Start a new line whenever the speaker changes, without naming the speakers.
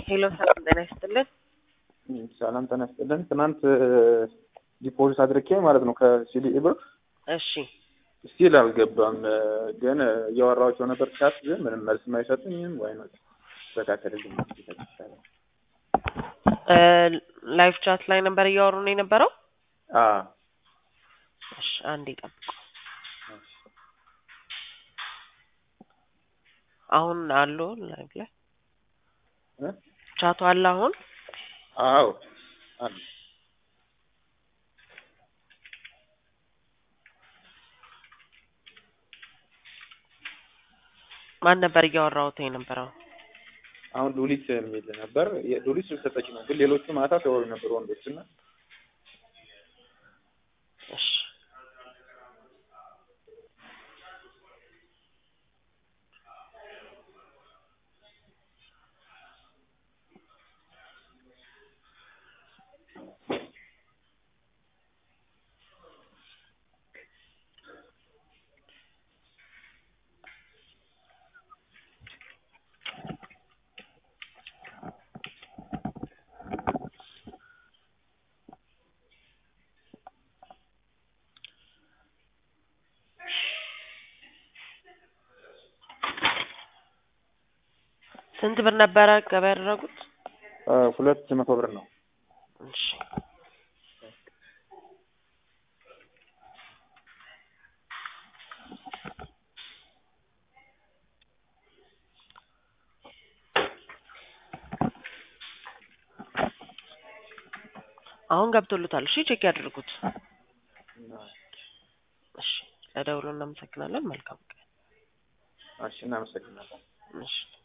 ሄሎ ሰላም ጤና ይስጥልን።
ሰላም ጤና ይስጥልን። ትናንት ዲፖዚት አድርጌ ማለት ነው ከሲዲኢ ብር
እሺ
ስቲል አልገባም። ግን እያወራኋቸው ነበር ቻት፣ ግን ምንም መልስ አይሰጡኝም። ወይ ነው ተስተካከልልኝ።
ላይቭ ቻት ላይ ነበር እያወሩ ነው የነበረው።
አዎ
እሺ አንዴ ጠብቁ። አሁን አሉ ላይቭ ላይ
እ?
ቻቱ አለ አሁን
አዎ አለ።
ማን ነበር እያወራሁት የነበረው?
አሁን ሉሊት የሚል ነበር። ሉሊት ስልክ ሰጠች ነው፣ ግን ሌሎቹ ማታ ሲያወሩ ነበር ወንዶች እና
እሺ ስንት ብር ነበረ ገባ ያደረጉት?
ሁለት መቶ ብር ነው።
እሺ አሁን ገብቶልታል። እሺ ቼክ ያድርጉት። እሺ ለደውሉ እናመሰግናለን። መልካም ቀን።
እሺ እናመሰግናለን።
እሺ